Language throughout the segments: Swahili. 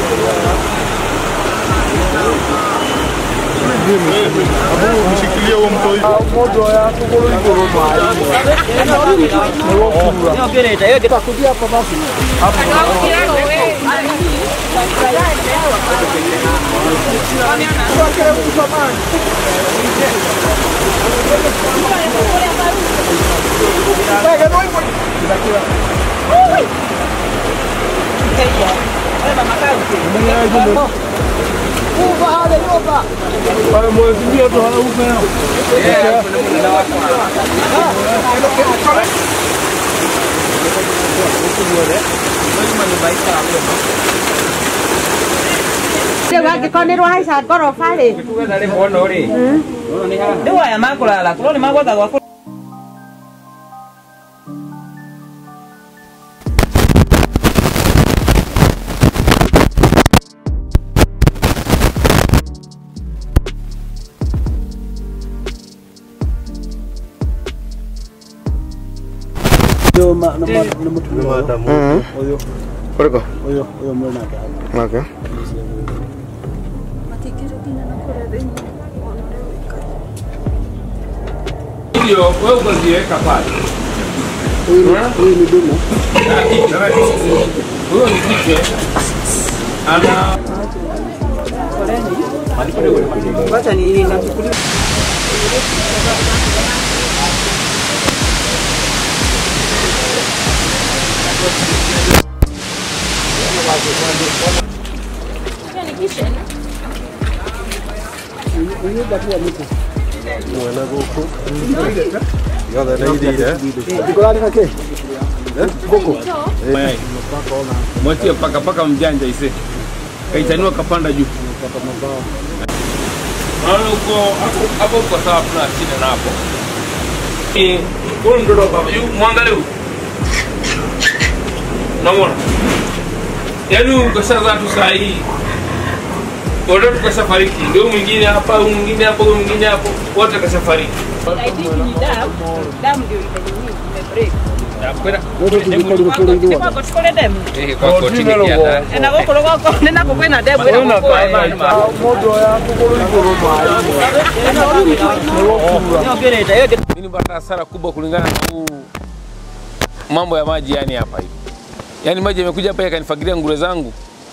Mshikilie huo mtoi. Rĩu angĩkorwo nĩ rwahaica ngoroba rĩ Rĩu aya makũrara kũrwo nĩ magwetha gwa Kuliko? Okay. Ndio, wewe ukaziweka pale. Huyu ni dume. Huyo ni kike. Ana Wacha ni inachukuliwa. mayai. Mwatie paka paka mjanja ise. Kaitanua kapanda juu. Naona uko hapo hapo uko sawa tuna shida na hapo. Eh, huyu mtoto baba, yu mwangalie huyu. Unamuona? Yaani huyu ukashaza tu saa hii. Wote tukashafariki. Ndio huyu mwingine hapa, huyu mwingine hapo, huyu mwingine hapo. Wote kashafariki. Nakwenda Tukole demu. eh kwa kotini kiata. Na gũkũ rũgongo nĩ nakũ kwĩna demu ĩrĩa gũkũĩte Mimi nipata hasara kubwa kulingana na huu mambo ya maji yani hapa hivi. Yaani maji yamekuja hapa yakanifagilia ngure zangu.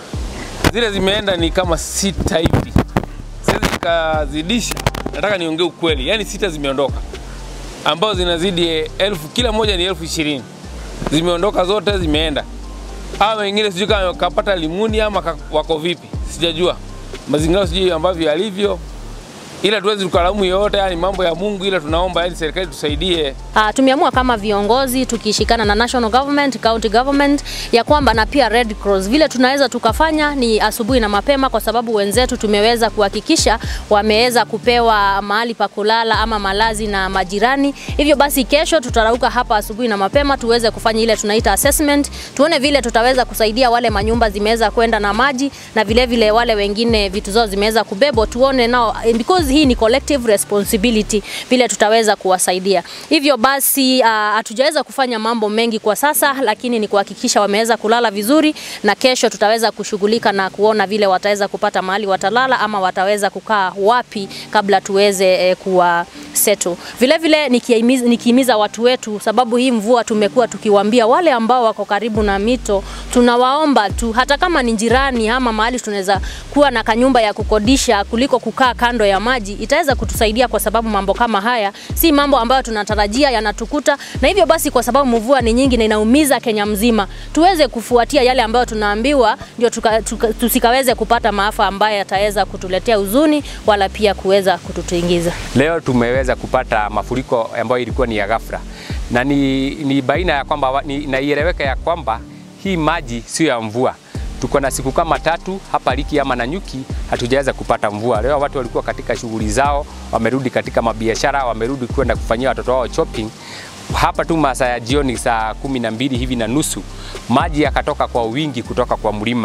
Zile zimeenda ni kama sita hivi. Siwezi nikazidisha. Nataka niongee ukweli. Yaani sita zimeondoka. Ambao zinazidi elfu kila moja ni elfu ishirini. Zimeondoka zote zimeenda. Hawa wengine sijui kama kapata limuni ama ka- wako vipi. Sijajua. Mazingira sijui ambavyo yalivyo ila tuwezi tukalaumu yoyote, yani mambo ya Mungu, ila tunaomba yani serikali tusaidie. Uh, tumeamua kama viongozi tukishikana na national government, county government ya kwamba na pia Red Cross vile tunaweza tukafanya ni asubuhi na mapema, kwa sababu wenzetu tumeweza kuhakikisha wameweza kupewa mahali pa kulala ama malazi na majirani. Hivyo basi kesho tutarauka hapa asubuhi na mapema tuweze kufanya ile tunaita assessment, tuone vile tutaweza kusaidia wale manyumba zimeweza kwenda na maji na vile vile wale wengine vitu zao zimeweza kubebwa, tuone nao because hii ni collective responsibility vile tutaweza kuwasaidia. Hivyo basi uh, hatujaweza kufanya mambo mengi kwa sasa, lakini ni kuhakikisha wameweza kulala vizuri, na kesho tutaweza kushughulika na kuona vile wataweza kupata mahali watalala ama wataweza kukaa wapi kabla tuweze eh, kuwa settle. Vile vile nikihimiza, nikihimiza watu wetu, sababu hii mvua tumekuwa tukiwaambia wale ambao wako karibu na mito, tunawaomba tu, hata kama ni jirani ama mahali tunaweza kuwa na kanyumba ya kukodisha kuliko kukaa kando ya maji, itaweza kutusaidia kwa sababu mambo kama haya si mambo ambayo tunatarajia yanatukuta, na hivyo basi, kwa sababu mvua ni nyingi na inaumiza Kenya mzima, tuweze kufuatia yale ambayo tunaambiwa, ndio tuka, tuka, tusikaweze kupata maafa ambayo yataweza kutuletea huzuni wala pia kuweza kututingiza. Leo tumeweza kupata mafuriko ambayo ilikuwa ni ya ghafla na ni, ni baina ya kwamba wa- ni, na ieleweka ya kwamba hii maji sio ya mvua. Tuko na siku kama tatu hapa Liki ama Nanyuki hatujaweza kupata mvua. Leo watu walikuwa katika shughuli zao, wamerudi katika mabiashara, wamerudi kwenda kufanyia watoto wao shopping. Hapa tu masaa ya jioni saa kumi na mbili hivi na nusu maji yakatoka kwa wingi kutoka kwa mlima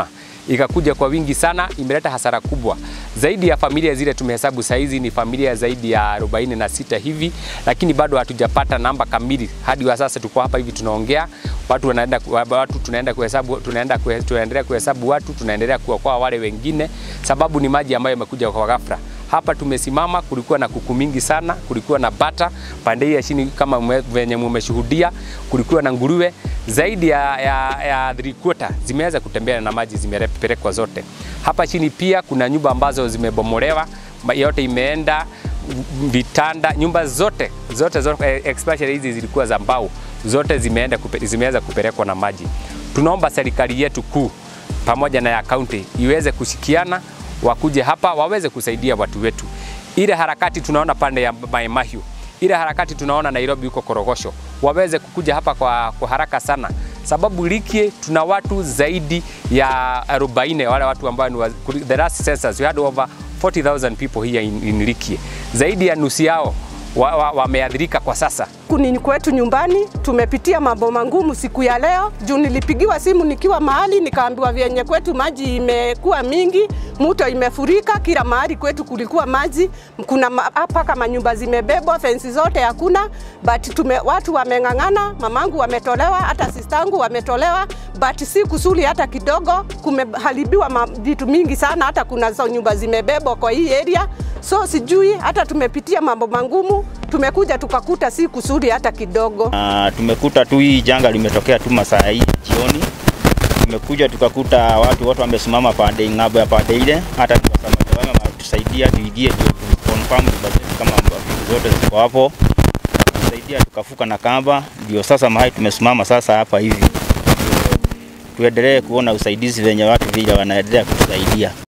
ikakuja kwa wingi sana, imeleta hasara kubwa. Zaidi ya familia zile tumehesabu saizi ni familia zaidi ya 46 hivi, lakini bado hatujapata namba kamili. Hadi wa sasa tuko hapa hivi tunaongea, watu wanaenda watu tunaenda kuhesabu tunaenda kuhe, tunaendelea kuhesabu watu, tunaendelea kuokoa wale wengine, sababu ni maji ambayo yamekuja kwa ghafla. Hapa tumesimama, kulikuwa na kuku mingi sana, kulikuwa na bata pande hii ya chini kama mwe- venye mumeshuhudia, kulikuwa na nguruwe zaidi ya, ya, ya three quarter zimeweza kutembea na maji zimepelekwa zote. Hapa chini pia kuna nyumba ambazo zimebomolewa, ma- yote imeenda vitanda, nyumba zote zote zote, eh, especially hizi zilikuwa za mbao, zote zimeenda kupe, zimeweza kupelekwa na maji. Tunaomba serikali yetu kuu pamoja na ya kaunti iweze kushikiana, wakuje hapa waweze kusaidia watu wetu. Ile harakati tunaona pande ya Mai Mahiu, ile harakati tunaona Nairobi huko Korogosho, waweze kukuja hapa kwa, kwa haraka sana, sababu Likie tuna watu zaidi ya 40 wale watu ambao ni wa- the last census we had over 40,000 people here in, in Likie, zaidi ya nusu yao wameathirika wa, wa kwa sasa. Kuni kwetu nyumbani tumepitia mambo mangumu siku ya leo, juu nilipigiwa simu nikiwa mahali nikaambiwa vyenye kwetu maji imekuwa mingi, mto imefurika kila mahali kwetu kulikuwa maji, kuna ma- hapa kama nyumba zimebebwa, fensi zote hakuna, but tume, watu wameng'ang'ana, mamangu wametolewa, hata sistangu wametolewa, but si kusuli hata kidogo, kumeharibiwa ma- vitu mingi sana, hata kuna zo nyumba zimebebwa kwa hii area, so sijui, hata tumepitia mambo mangumu, tumekuja tukakuta si kusudi hata kidogo. Uh, tumekuta tu hii janga limetokea tu masaa hii jioni. Tumekuja tukakuta watu wote wamesimama pande ng'ambo ya pande ile, hata tukasamani tusaidia tuingie tu confirm nyumba zetu kama vitu zote ziko hapo, tusaidia tukafuka na kamba, ndio sasa mahali tumesimama sasa hapa hivi, tuendelee kuona usaidizi venye watu vile wanaendelea kutusaidia.